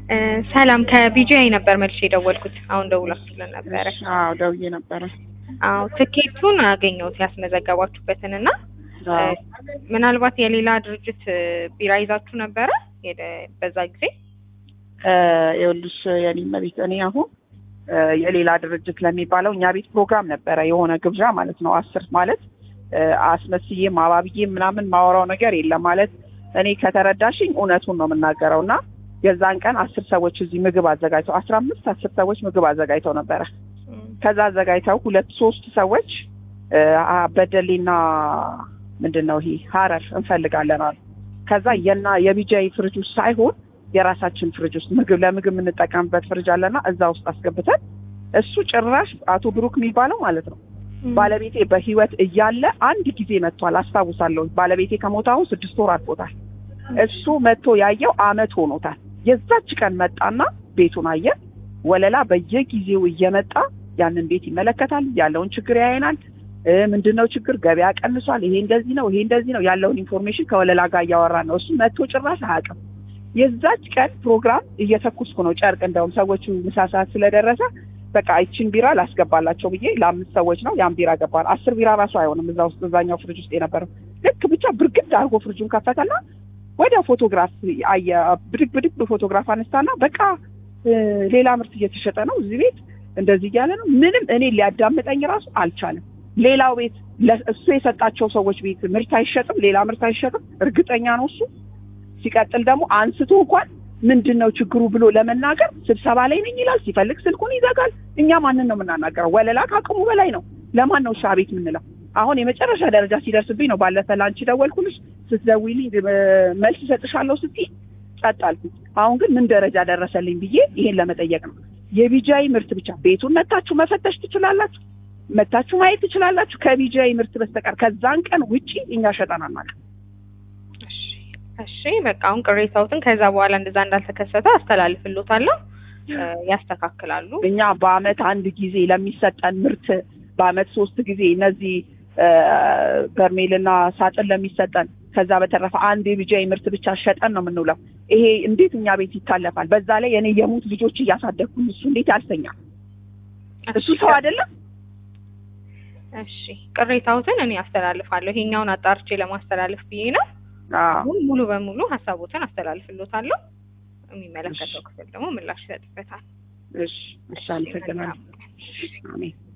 ሰላም ከቢጂአይ ነበር መልሼ የደወልኩት። አሁን ደውላችሁልን ነበረ። አዎ ደውዬ ነበረ። አዎ ትኬቱን አገኘሁት ያስመዘገባችሁበትን እና አዎ ምናልባት የሌላ ድርጅት ቢራ ይዛችሁ ነበረ የደ- በዛ ጊዜ? እ ይኸውልሽ የኔ መቤት እኔ አሁን እ የሌላ ድርጅት ለሚባለው እኛ ቤት ፕሮግራም ነበረ የሆነ ግብዣ ማለት ነው። አስር ማለት እ አስመስዬም አባብዬም ምናምን ማወራው ነገር የለም ማለት እኔ ከተረዳሽኝ እውነቱን ነው የምናገረው እና የዛን ቀን አስር ሰዎች እዚህ ምግብ አዘጋጅተው አስራ አምስት አስር ሰዎች ምግብ አዘጋጅተው ነበረ። ከዛ አዘጋጅተው ሁለት ሶስት ሰዎች እ አ- በደሌና ምንድን ነው ይሄ ሀረር እንፈልጋለን አሉ። ከዛ የና የቢጃይ ፍሪጅ ውስጥ ሳይሆን የራሳችን ፍሪጅ ውስጥ ምግብ ለምግብ የምንጠቀምበት ፍሪጅ አለና እዛ ውስጥ አስገብተን እሱ ጭራሽ አቶ ብሩክ የሚባለው ማለት ነው ባለቤቴ በህይወት እያለ አንድ ጊዜ መጥቷል አስታውሳለሁ። ባለቤቴ ከሞተ አሁን ስድስት ወር አልፎታል። እሱ መጥቶ ያየው አመት ሆኖታል። የዛች ቀን መጣና ቤቱን አየ። ወለላ በየጊዜው እየመጣ ያንን ቤት ይመለከታል። ያለውን ችግር ያየናል። እ ምንድን ነው ችግር ገበያ ቀንሷል፣ ይሄ እንደዚህ ነው፣ ይሄ እንደዚህ ነው ያለውን ኢንፎርሜሽን ከወለላ ጋር እያወራ ነው። እሱ መጥቶ ጭራሽ አያውቅም። የዛች ቀን ፕሮግራም እየተኩስኩ ነው ጨርቅ እንደውም ሰዎቹ ምሳ ሰዓት ስለደረሰ በቃ ይችን ቢራ ላስገባላቸው ብዬ ለአምስት ሰዎች ነው ያን ቢራ ገባል። አስር ቢራ ራሱ አይሆንም እዛ ውስጥ እዛኛው ፍሪጅ ውስጥ የነበረው ልክ ብቻ ብርግድ አድርጎ ፍሪጁን ከፈተና ወዲያው ፎቶግራፍ አየ። ብድግ ብድግ ፎቶግራፍ አነሳና በቃ እ ሌላ ምርት እየተሸጠ ነው እዚህ ቤት እንደዚህ እያለ ነው። ምንም እኔ ሊያዳምጠኝ ራሱ አልቻለም። ሌላው ቤት ለ- እሱ የሰጣቸው ሰዎች ቤት ምርት አይሸጥም፣ ሌላ ምርት አይሸጥም። እርግጠኛ ነው እሱ። ሲቀጥል ደግሞ አንስቶ እንኳን ምንድን ነው ችግሩ ብሎ ለመናገር ስብሰባ ላይ ነኝ ይላል። ሲፈልግ ስልኩን ይዘጋል። እኛ ማንን ነው የምናናገረው? ወለላ ከአቅሙ በላይ ነው። ለማን ነው እሺ አቤት የምንለው? አሁን የመጨረሻ ደረጃ ሲደርስብኝ ነው ባለፈ ለአንቺ ደወልኩልሽ። ስትደውይልኝ እ መልስ እሰጥሻለሁ ስትይ ጸጥ አልኩኝ። አሁን ግን ምን ደረጃ ደረሰልኝ ብዬ ይሄን ለመጠየቅ ነው። የቢጃይ ምርት ብቻ ቤቱን መታችሁ መፈተሽ ትችላላችሁ፣ መታችሁ ማየት ትችላላችሁ። ከቢጃይ ምርት በስተቀር ከዛን ቀን ውጪ እኛ ሸጠን አናውቅም። እሺ እሺ፣ በቃ አሁን ቅሬታዎትን ከዛ በኋላ እንደዛ እንዳልተከሰተ አስተላልፍሎታለሁ። እ ያስተካክላሉ። እኛ በአመት አንድ ጊዜ ለሚሰጠን ምርት በአመት ሶስት ጊዜ እነዚህ እ በርሜልና ሳጥን ለሚሰጠን ከዛ በተረፈ አንድ የቢጃይ ምርት ብቻ ሸጠን ነው የምንውለው። ይሄ እንዴት እኛ ቤት ይታለፋል? በዛ ላይ እኔ የሙት ልጆች እያሳደግኩኝ እሱ እንዴት ያልተኛል? እሱ ሰው አይደለም። እሺ ቅሬታዎትን እኔ አስተላልፋለሁ። ይሄኛውን አጣርቼ ለማስተላለፍ ብዬ ነው። አዎ አሁን ሙሉ በሙሉ ሀሳቦትን አስተላልፍሎታለሁ። የሚመለከተው ክፍል ደግሞ ምላሽ ይሰጥበታል። እሺ፣ እሺ፣ አመሰግናለሁ። አሜን።